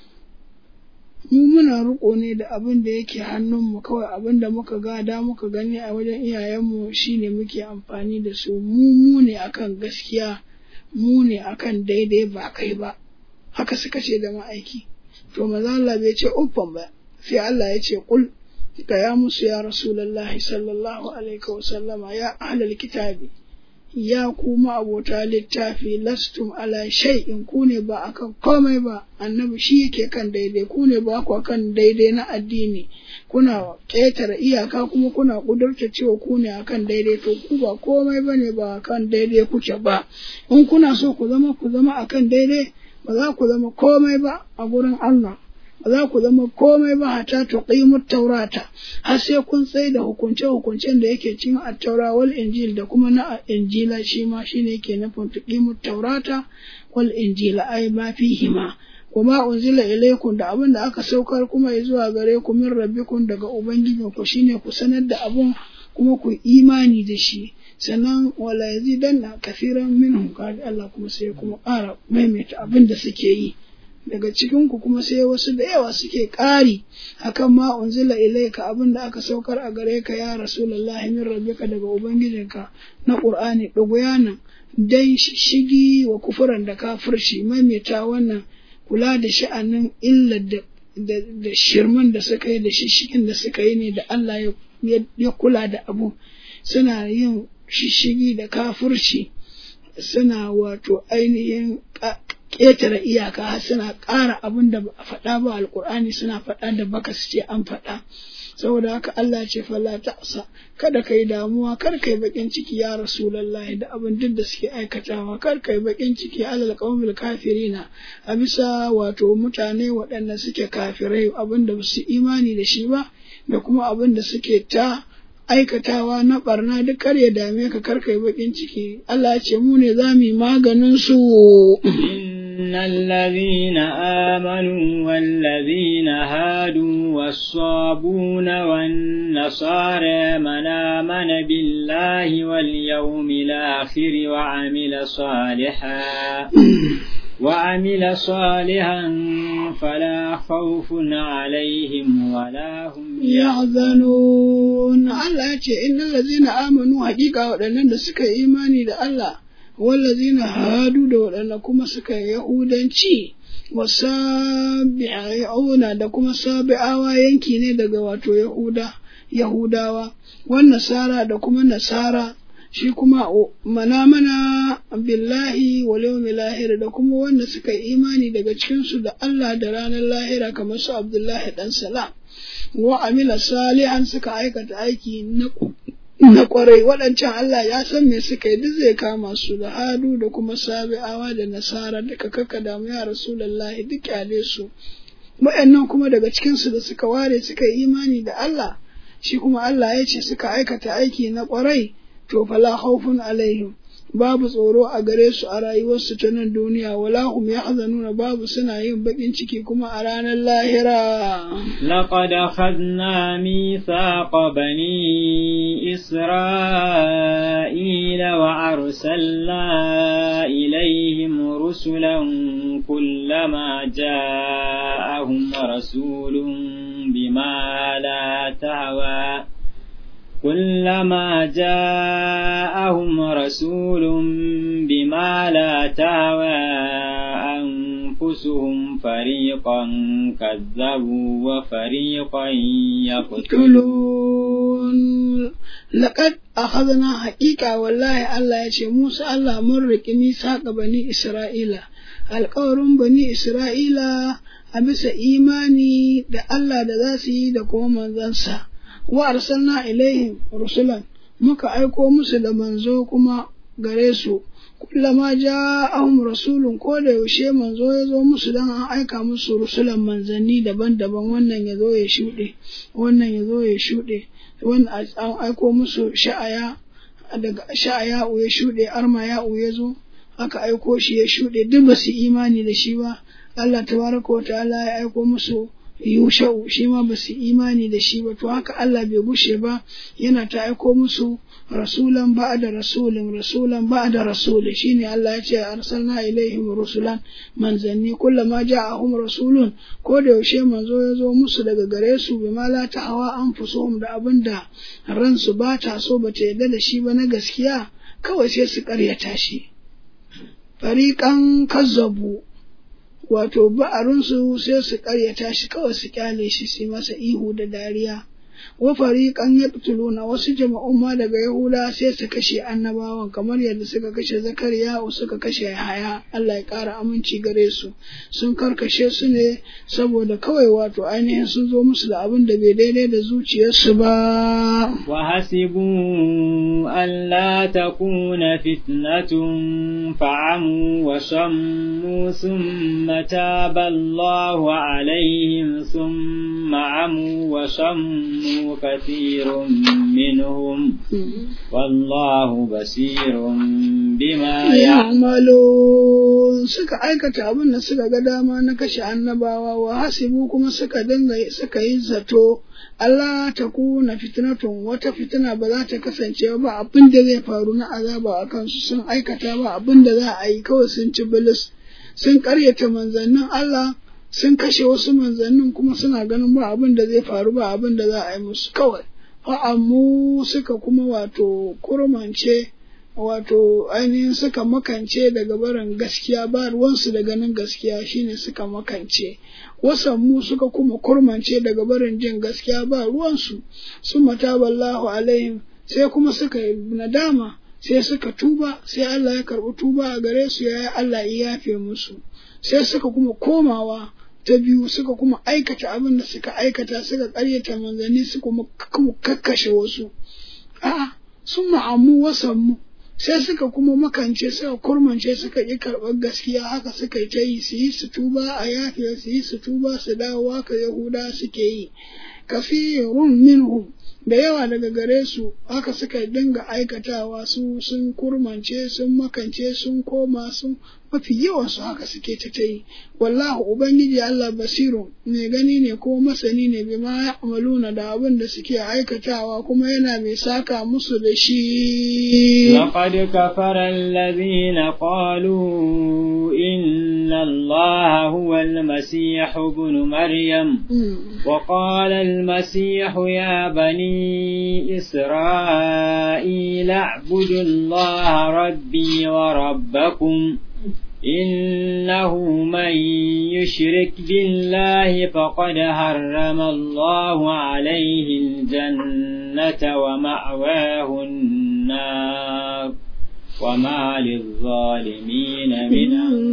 mu muna riƙo ne da abin da yake hannunmu kawai abin da muka gada muka gani a wajen iyayenmu shine muke amfani da su mu mu ne akan gaskiya mu ne akan daidai ba kai ba haka suka ce da ma'aiki to maza Allah bai ce uffan ba sai Allah ya ce kul gaya musu ya rasulullahi sallallahu alaihi wa sallama ya ahlal kitabi ya kuma abota littafi lastum ala shay'in ku ne ba akan komai ba annabi shi yake kan daidai ku ne ba ku kan daidai na addini kuna ƙetare iyaka kuma kuna ƙudurta cewa ku ne akan daidai to ku ba komai ba ne ba akan daidai kuke ba in kuna so ku zama ku zama akan daidai ba za ku zama komai ba a gurin Allah ba za ku zama komai ba hata tuqimu taurata har sai kun tsaye da hukunce hukuncen da yake cikin at-taura wal injil da kuma na injila shi ma shine yake nufin tuqimu taurata wal injila ai ma fihima kuma unzila ilaikum da abin da aka saukar kuma zuwa gare ku min rabbikum daga ubangijin ku shine ku sanar da abun kuma ku imani da shi sannan wala yazidanna kafiran minhum qala Allah kuma sai kuma ƙara maimaita abin da suke yi daga cikinku kuma sai wasu da yawa suke ƙari akan ma unzila ilaika abin da aka saukar a gare ka ya rasulullahi min rabbika daga ubangijinka na qur'ani nan dan shigi wa kufuran da kafirci maimaita wannan kula da sha'anin illa da da shirman da suka yi da shishigin da suka yi ne da Allah ya kula da abu suna yin shishigi da kafirci suna wato ainihin ƙetare iyaka har suna ƙara abin da ba a faɗa ba alƙur'ani suna faɗa da baka su ce an faɗa saboda haka Allah ce fala ta'sa kada kai damuwa kar kai bakin ciki ya rasulullahi da abin duk da suke aikatawa kar kai bakin ciki alal qaumil kafirina a bisa wato mutane waɗanda suke kafirai abin da su imani da shi ba da kuma abin da suke ta aikatawa na barna duk kar ya dame ka kar kai bakin ciki Allah ce mu ne za mu yi maganin su إن الذين آمنوا والذين هادوا والصابون والنصارى من آمن بالله واليوم الآخر وعمل صالحا وعمل صالحا فلا خوف عليهم ولا هم يحزنون الله يقول إن الذين آمنوا حقيقة وأنهم سكا إيماني الله wallazina hadu da waɗanda kuma suka yi yahudanci wasabi'una da kuma sabi'awa yanki ne daga wato yahuda yahudawa wan nasara da kuma nasara shi kuma mana mana billahi wal yawmil lahir da kuma wanda suka yi imani daga cikin su da Allah da ranar lahira kamar su Abdullahi dan Salam wa amila salihan suka aikata aiki na na kwarai waɗancan Allah ya san me suka yi duk zai kama su da hadu da kuma sabi'awa da nasara duka kaka damu ya rasulullahi duk kyale su waɗannan kuma daga cikin su da suka ware suka yi imani da Allah shi kuma Allah ya ce suka aikata aiki na kwarai to fala khawfun alaihim babu tsoro a gare su a rayuwarsu ta nan duniya wala hum yahzanuna babu suna yin bakin ciki kuma a ranar lahira لقد أخذنا ميثاق بني إسرائيل وأرسلنا إليهم رسلا كلما جاءهم رسول بما لا تهوى كلما جاءهم رسول بما لا تهوى أنفسهم فريقا كذبوا وفريقا يقتلون لقد أخذنا حقيقة والله الله يشي موسى الله مرك ميثاق بني إسرائيل alƙawarin bani Isra'ila a bisa imani da Allah da za su yi da kuma manzansa. wa arsalna ilaihim rusulan muka aiko musu da manzo kuma gare su kullama ja'ahum rasulun ko da yaushe manzo ya zo musu dan an aika musu rusulan manzanni daban-daban wannan ya zo ya shuɗe wannan ya zo ya shuɗe wannan an aiko musu sha'aya daga sha'aya ya shuɗe arma ya ya zo aka aiko shi ya shuɗe duk ba su imani da shi ba Allah tabaraka wa ta'ala ya aiko musu yusha'u shi ma ba su imani da shi ba to haka Allah bai gushe ba yana ta aiko musu rasulan ba'da rasulin rasulan ba'da rasuli shine Allah ya ce arsalna ilaihim rusulan manzanni kullama ja'ahum rasulun ko da yaushe manzo ya zo musu daga gare su bima la ta'awa anfusuhum da abinda ransu ba ta so ba ta yarda da shi ba na gaskiya kawai sai su karyata shi fariƙan kazzabu wato ba'arunsu sai su karyata shi kawai su kyale shi su masa ihu da dariya wa fariqan yaqtuluna wasu jama'un ma daga yahuda sai su kashe annabawan kamar yadda suka kashe zakariya suka kashe haya Allah ya ƙara aminci gare su sun karkashe su ne saboda kawai wato ainihin sun zo musu da abin da bai daidai da zuciyarsu ba wa hasibu alla takuna fitnatun fa'amu wa sammu thumma taba Allahu alaihim thumma amu wa sammu كثير منهم والله بصير بما يعملون suka aikata abin da suka ga dama na kashe annabawa wa hasibu kuma suka dinga suka yi zato Allah ta kuna fitnatun wata fitina ba za ta kasance ba abin da zai faru na azaba a kansu sun aikata ba abin da za a yi kawai sun ci bilis sun karyata manzannin Allah sun kashe wasu manzannin kuma suna ganin ba abin da zai faru ba abin da za a yi musu kawai fa'ammu suka kuma wato kurmance wato ainihin suka makance daga barin gaskiya ba ruwansu da ganin gaskiya shine suka makance wasanmu suka kuma kurmance daga barin jin gaskiya ba ruwansu sun mataballahu alaihim sai kuma suka yi nadama sai suka tuba sai Allah ya karɓi tuba a gare su ya Allah ya yafe musu sai suka kuma komawa ta biyu suka kuma aikata abin da suka aikata suka ƙaryata manzanni su kuma kakkashe wasu a'a sun ma'amu wasanmu sai suka kuma makance suka kurmance suka ƙi karɓar gaskiya haka suka yi ta yi su yi su tuba a yafiya su yi su tuba su dawo haka yahuda suke yi kafirun minhum da yawa daga gare su haka suka dinga aikatawa su sun kurmance sun makance sun koma sun mafi yawan su haka suke ta ta yi wallahu ubangiji Allah basiru mai gani ne ko masani ne bima ya'maluna da abin da suke aikatawa kuma yana mai saka musu da shi laqad kafara alladhina qalu inna allaha huwa al-masih ibn maryam wa qala al-masih ya bani إسرائيل اعبدوا الله ربي وربكم إنه من يشرك بالله فقد حرم الله عليه الجنة ومأواه النار وما للظالمين من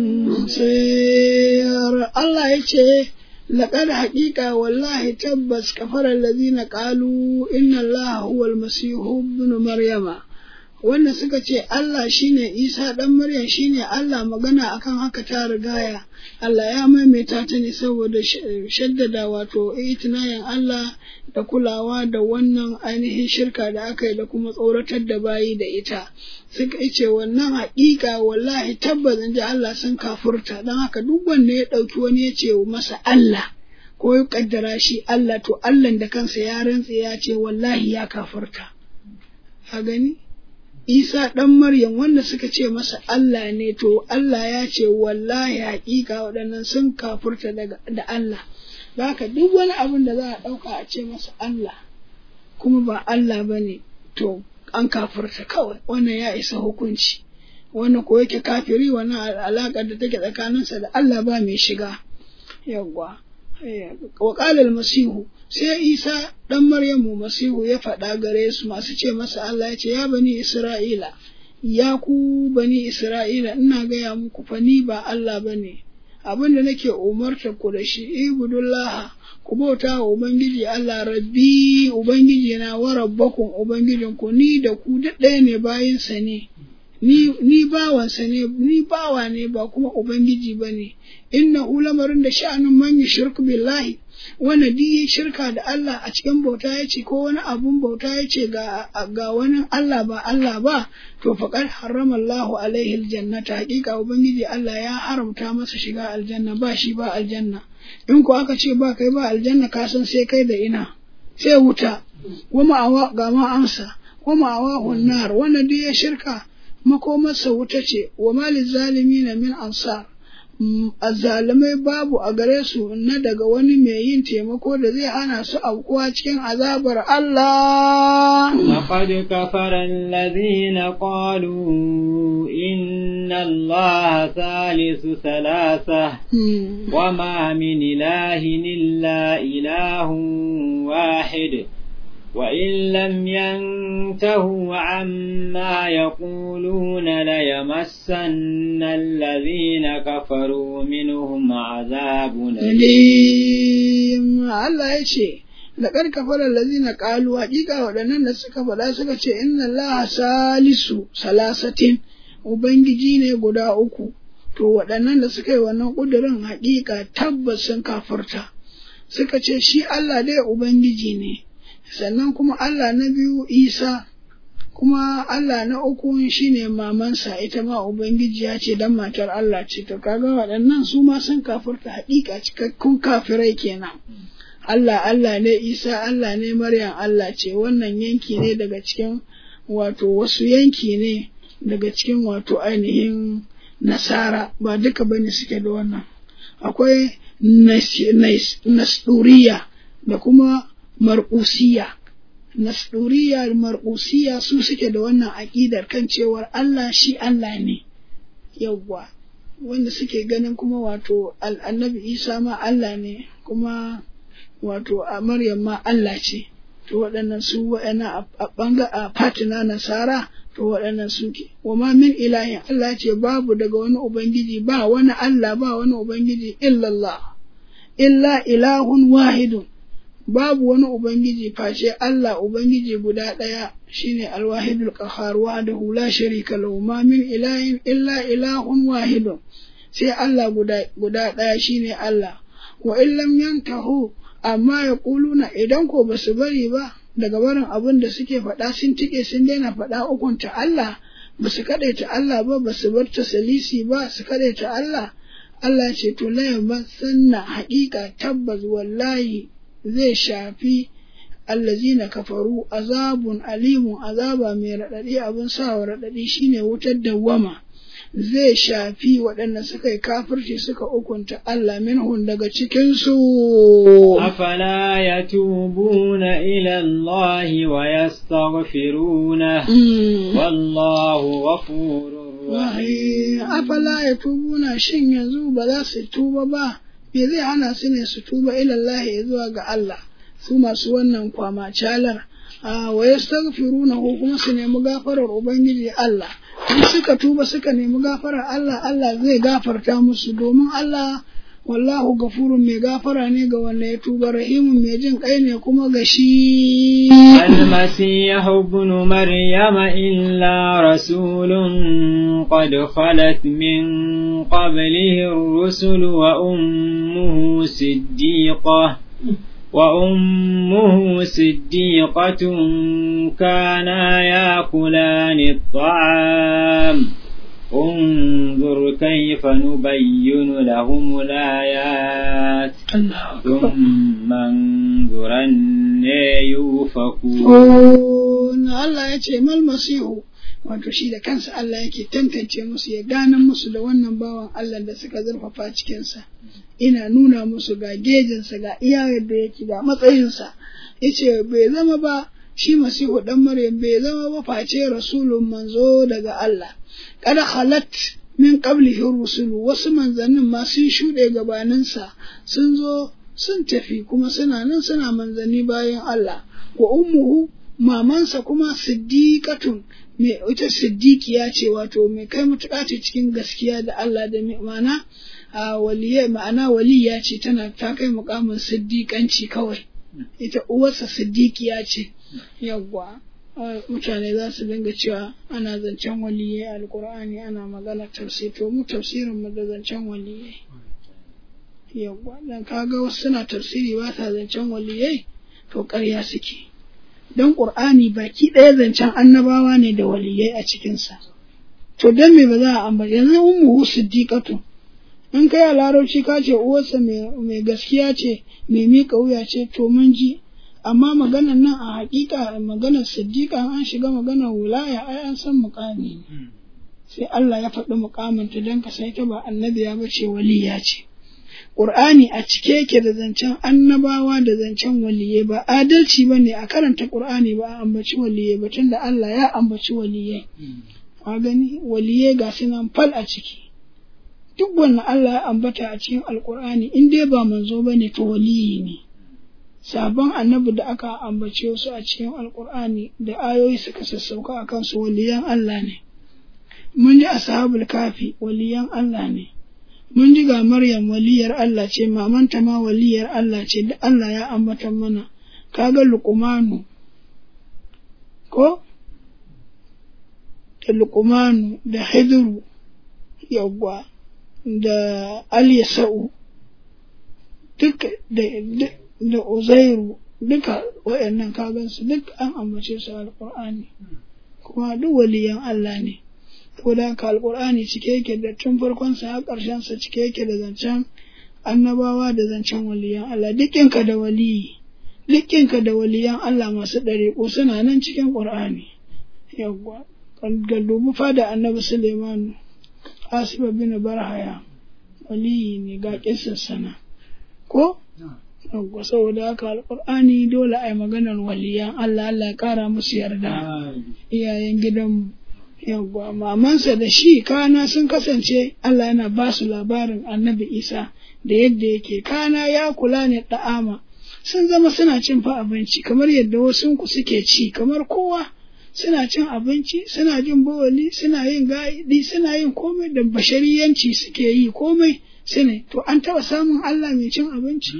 أنصير الله يتشيه لقد حقيقة والله تبس كفر الذين قالوا إن الله هو المسيح ابن مريم wanda suka ce Allah shine Isa ɗan Maryam shine Allah magana akan haka ta rigaya Allah ya maimaita ta ne saboda shaddada wato itinayen Allah da kulawa da wannan ainihin shirka da aka yi da kuma tsoratar da bayi da ita suka ce wannan haƙiƙa wallahi tabbas in ji Allah sun kafurta don haka duk wanda ya ɗauki wani ya ce masa Allah ko ya ƙaddara shi Allah to Allah da kansa ya rantse ya ce wallahi ya kafurta a gani Isa ɗan Maryam wanda suka ce masa Allah ne to Allah ya ce wallahi haƙiƙa waɗannan sun kafurta da Allah da haka duk wani abin da za a ɗauka a ce masa Allah kuma ba Allah ba ne to an kafurta kawai wannan ya isa hukunci wannan ko yake kafiri wannan alaƙar da take tsakaninsa da Allah ba mai shiga yawwa wa masihu sai isa ɗan maryamu masihu ya faɗa gare su masu ce masa Allah ya ce ya bani isra'ila ya ku bani isra'ila ina gaya muku fa ni ba Allah ba ne abin da nake umarta ku da shi ibudullah ku bauta wa ubangiji Allah rabbi ubangiji na wa rabbakum ubangijin ku ni da ku duk ɗaya ne bayinsa ne ni ni bawansa ne ni bawa ne ba kuma ubangiji ba ne inna lamarin da sha'anin man yushrik billahi wanda duk yi shirka da Allah a cikin bauta ya ce ko wani abun bauta ya ce ga, ga wani Allah ba Allah ba to faqad harrama Allahu alaihi aljannata hakika ubangiji Allah ya haramta masa shiga aljanna ba shi ba aljanna in ko aka ce ba kai ba aljanna ka san sai kai da ina sai wuta wa ma'awa ga ma amsa wa ma'awa hunnar wanda duk ya shirka makomarsa wuta ce wa malil zalimin min ansar azzalimai babu a gare su na daga wani mai yin taimako da zai hana su aukuwa cikin azabar Allah. لقد كفر الذين قالوا إن الله ثالث ثلاثة وما من إله إلا إله واحد وإن لم ينتهوا عما يقولون ليمسن الذين كفروا منهم عذاب أليم الله يشي لقد كفر الذين قالوا حقيقة waɗannan da suka faɗa suka ce inna Allah salisu salasatin ubangiji ne guda uku to waɗannan da suka yi wannan ƙudurin haƙiƙa tabbas sun kafarta suka ce shi Allah dai ubangiji ne sannan kuma Allah na biyu Isa, kuma Allah na uku shine mamansa ita ma Ubangiji ya ce dan matar Allah ce, to kaga waɗannan su ma sun kafirta haƙiƙa cikakkun kafirai kenan. Allah Allah ne Isa Allah ne Maryam Allah ce wannan yanki ne daga cikin wato wasu yanki ne daga cikin wato ainihin nasara ba duka bane suke da wannan akwai nasduriya da kuma marƙusiya nasduriya marƙusiya su suke da wannan aƙidar kan cewar Allah shi Allah ne yawwa wanda suke ganin kuma wato annabi Isa ma Allah ne kuma wato a Maryam ma Allah ce to waɗannan su waɗannan a ɓanga a fatina nasara to waɗannan suke wa ma min ilahin Allah ce babu daga wani ubangiji ba wani Allah ba wani ubangiji illallah illa ilahun wahidun babu wani Ubangiji face Allah Ubangiji guda ɗaya shine alwahidul qahhar wahdahu la sharika lahu ma min ilahin illa ilahun wahidun sai Allah guda guda ɗaya shine Allah wa in lam yantahu amma ya kuluna idan ko basu bari ba daga barin abin da suke faɗa sun tike sun daina faɗa ukunta Allah basu kaɗaita Allah ba basu bar tasalisi ba su kaɗaita Allah Allah ce to la sanna haƙiƙa tabbas wallahi zai shafi allazina kafaru azabun alimun azaba mai raɗaɗi abin sawa raɗaɗi shine wutar dawwama zai shafi waɗanda suka yi kafirci suka ukunta Allah minhun daga cikinsu. أفلا يتوبون إلى الله ويستغفرونه والله غفور رحيم أفلا يتوبون shin yanzu ba za su tuba ba me zai hana su ne su tuba ilallahi zuwa ga Allah su masu wannan kwama calar wa yastaghfiruna ko kuma su nemi gafarar ubangiji Allah in suka tuba suka nemi gafarar Allah Allah zai gafarta musu domin Allah wallahu gafurun mai gafara ne ga wanda ya tuba rahimun mai jin kai ne kuma ga shi المسيح ابن مريم إلا رسول قد خلت من قبله الرسل وأمه صديقة وأمه صديقة كانا يأكلان الطعام انظر كيف نبين لهم الآيات ثم انظر أن يوفكون الله يتي ما المسيح wato shi da kansa Allah yake tantance musu ya gane musu da wannan bawan Allah da suka zurfafa cikinsa ina nuna musu ga gejinsa ga iya yadda yake ga matsayinsa yace bai zama ba shi masihu dan maryam bai zama ba face rasulun manzo daga Allah kada halat min qablihi rusulu wasu manzannin ma sun shuɗe gabaninsa sun zo sun tafi kuma suna nan suna manzanni bayan Allah wa ummuhu mamansa kuma siddiqatun mai ita siddiqiya ce wato mai kai mutuƙa ce cikin gaskiya da Allah da ma'ana a waliyya ma'ana waliya ce tana ta kai mukamin siddiƙanci kawai ita uwarsa siddiqiya ce yawwa mutane za su dinga cewa ana zancen waliyai alkur'ani ana magana tafsir to mu tafsirin mu da zancen waliyai yawwa dan kaga wasu suna tafsiri ba sa zancen waliyai to ƙarya suke dan qur'ani baki ɗaya zancen annabawa ne da waliyai a cikinsa to dan me ba za a ambata yanzu ummu siddiqatu in kai a larabci ka ce uwarsa mai gaskiya ce mai miƙa wuya ce to mun ji amma maganar nan a hakika maganar siddiqa an shiga maganar wulaya ai an san muƙami ne sai Allah ya faɗi muƙaminta don ka sai ta ba annabiya ba ce waliya ce Ƙur'ani a cike yake da zancen annabawa da zancen waliye ba adalci ba ne a karanta Ƙur'ani ba a ambaci waliye ba tunda Allah ya ambaci waliye. A gani waliye ga su nan fal a ciki. Duk wannan Allah ya ambata a cikin Alƙur'ani in dai ba manzo ba ne to waliyi ne. Sabon annabi da aka ambace su a cikin Alƙur'ani da ayoyi suka sassauka a kansu waliyan Allah ne. Mun ji ashabul kafi waliyan Allah ne. mun ji ga Maryam waliyar Allah ce, mamanta ma waliyar Allah ce, da Allah ya ambata mana, kaga Luqmanu, ko? Da Luqmanu, da Hidru, yawwa, da Alyasa'u, duka da, da Uzairu, duka waɗannan kagansu duk an ambace su alƙur'ani, kuma duk waliyan Allah ne. saboda haka alkur'ani cike yake da tun farkon sa har ƙarshen sa cike yake da zancen annabawa da zancen waliyan Allah dukkinka da waliyi dukkinka da waliyan Allah masu ɗariƙo suna nan cikin ƙur'ani yawwa ga dubu fada annabi Suleimanu Asiba bin Barhaya waliyi ne ga kissar sana ko yawwa saboda haka alkur'ani dole a yi maganar waliyan Allah Allah ya ƙara musu yarda iyayen gidanmu yawwa mamansa da shi kana sun kasance Allah yana ba su labarin annabi Isa da yadda yake kana ya kula ne da'ama sun zama suna cin fa abinci kamar yadda wasu ku suke ci kamar kowa suna cin abinci suna jin bawali suna yin gaidi suna yin komai da bashariyanci suke yi komai sune to an taba samun Allah mai cin abinci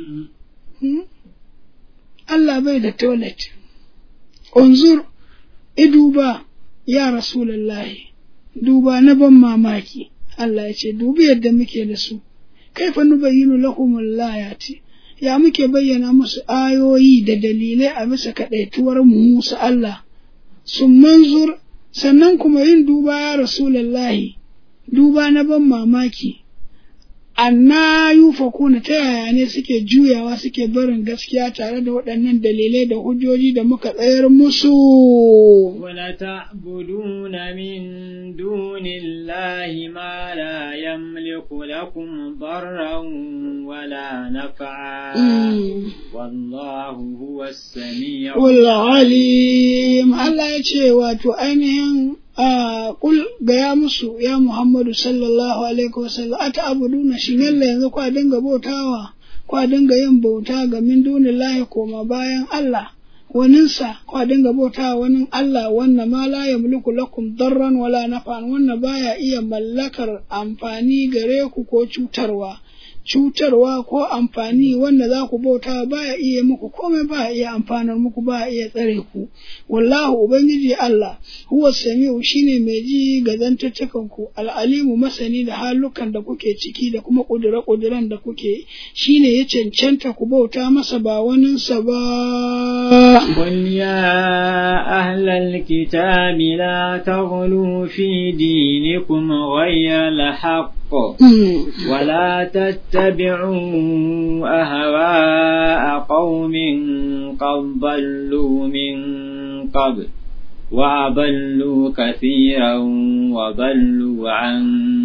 Allah bai da toilet unzur iduba ya Rasulallahi, duba na ban mamaki, Allah ya ce, dubi yadda muke da su, kaifa nubayyinu lahumul layati ya muke bayyana musu ayoyi da dalilai a bisa kaɗaituwar mu musu Allah, sun manzur sannan kuma yin duba ya Rasulallahi, duba na ban mamaki. anna yufakuna ta yaya ne suke juyawa suke barin gaskiya tare da waɗannan dalilai da hujjoji da muka tsayar musu wala ta'buduna min dunillahi ma la yamliku lakum darran wala naf'a wallahu huwas sami'ul alim Allah ya ce wato ainihin kul gaya musu ya Muhammadu sallallahu alaihi wasallam ata abuduna shi yalla yanzu kwa dinga bautawa kwa dinga yin bauta ga min dunillahi koma bayan Allah waninsa kwa dinga bautawa wani Allah wannan ma la yamliku lakum darran wala nafan wannan baya iya mallakar amfani gare ku ko cutarwa cutarwa ko amfani wanda za ku bauta ba ya iya muku komai ba ya iya amfanar muku ba ya iya tsare ku wallahu ubangiji Allah huwa sami'u shine mai ji ga zantattukan ku al'alimu masani da halukan da kuke ciki da kuma kudura kuduran da kuke shine ya cancanta ku bauta masa ba waninsa ba قل يا أهل الكتاب لا تغلوا في دينكم غير الحق ولا تتبعوا أهواء قوم قد ضلوا من قبل وأضلوا كثيرا وضلوا عن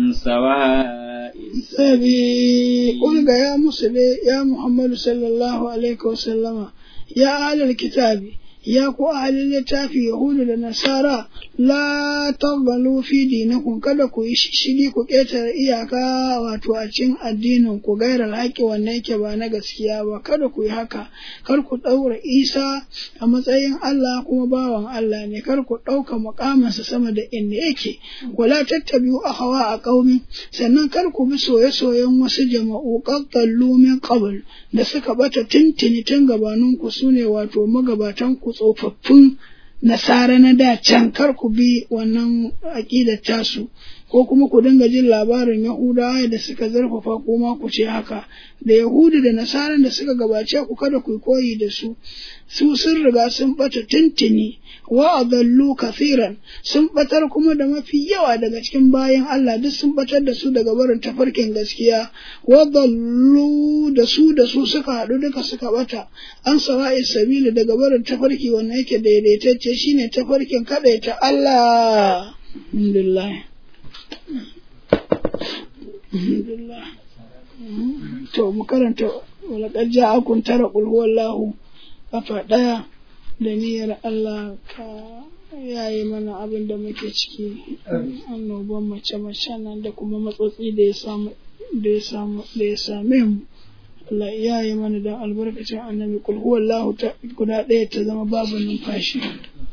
سواء السبيل قل يا مسلم يا محمد صلى الله عليه وسلم يا أهل الكتاب ya ku ahalin littafi Yahudu da Nasara la tagbalu fi dinakum kada ku yi shishigi ku ƙetare iyaka wato a cikin addinin ku gairar haƙƙi wanda yake ba na gaskiya ba kada ku yi haka kar ku ɗaura Isa a matsayin Allah kuma bawan Allah ne kar ku ɗauka muƙaminsa sama da inda yake wala tattabi'u hawa a ƙaumi sannan kar ku bi soye-soyen wasu jama'u qaddallu min qabl da suka bata tintini tun gabaninku sune wato magabatan ku tsofaffin nasara na da can kar ku bi wannan aƙidar tasu ko kuma ku dinga jin labarin Yahudawa da suka zarfafa kuma ku ce haka da Yahudu da Nasaran da suka gabace ku kada ku koyi da su su sun riga sun bata tuntuni wa adallu kathiran sun batar kuma da mafi yawa daga cikin bayan Allah duk sun batar da su daga barin tafarkin gaskiya wa dallu da su da su suka haɗu duka suka bata an sawa'i sabili daga barin tafarki wanda yake daidaitacce shine tafarkin kadaita Allah alhamdulillah alhamdulillah to mu karanta walaqad ja'akum tara qul huwallahu kafa ɗaya da niyyar Allah ka yayi mana abin da muke ciki annoban mace-mace nan da kuma matsotsi da ya samu da ya samu da ya same mu Allah ya yi mana da albarkacin annabi kul huwallahu ta guda ɗaya ta zama babu numfashi